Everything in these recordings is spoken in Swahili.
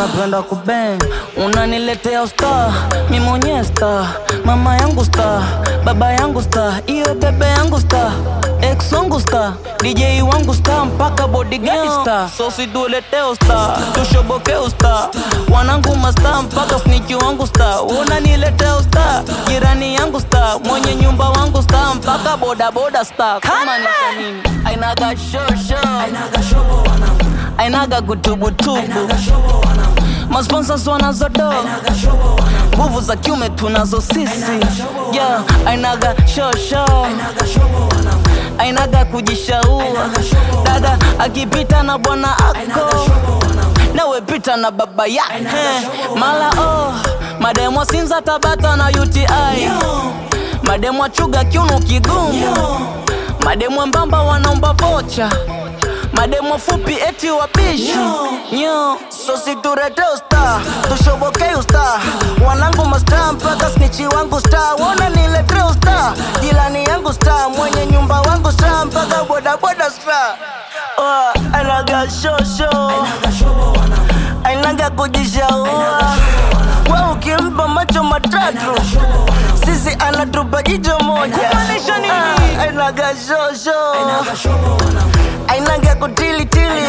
unapenda kubeng unaniletea usta mi mwenyewe sta mama yangu sta baba yangu sta iyo bebe yangu sta ex wangu sta dj wangu sta mpaka bodigadi sta sosi tuleteo sta tushobokeo sta wanangu masta mpaka sniki wangu sta unaniletea usta jirani yangu sta mwenye nyumba wangu sta mpaka bodaboda sta kama ni kwa nini ainaga shosho ainaga kutubutubu masponsors wanazodo nguvu za kiume tunazo sisi yeah, ainaga shosho ainaga kujishaua dada akipita na bwana ako nawe pita na baba yake mala oh, mademwa sinza tabata na uti mademwa chuga kiuno kigumu mademwa mbamba wanaomba vocha mademo fupi eti wapishi nyo sosi turete usta tushobokei usta wanangu masta mpaka snichi wangu sta wona nilete usta jilani yangu sta mwenye nyumba wangu sta mpaka bodaboda sta oh, anaga shosho ainaga kujishaua we ukimpa macho matatu sisi anatupa jicho moja kumaanisha nini ah, ainaga shosho ainaga kutilitili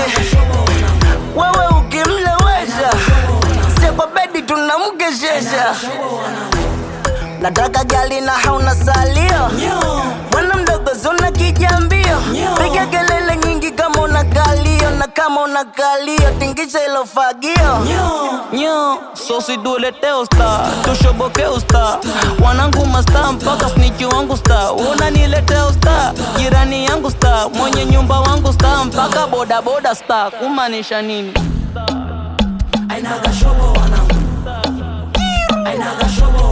wewe ukimlewesha sie kwa bedi tunamkeshesha nataka gali na hauna salio bwana mdogo zona kijambio piga kelele nyingi kama una kalio na kama una kalio tingisha ilo fagio nyo sosi duleteo sta tushobokeo sta wanangu masta mpaka sniki wangu sta unanileteo sta jirani yangu sta mwenye nyumba wangu sta mpaka bodaboda sta kumaanisha nini Ainaga shobo wanangu Ainaga shobo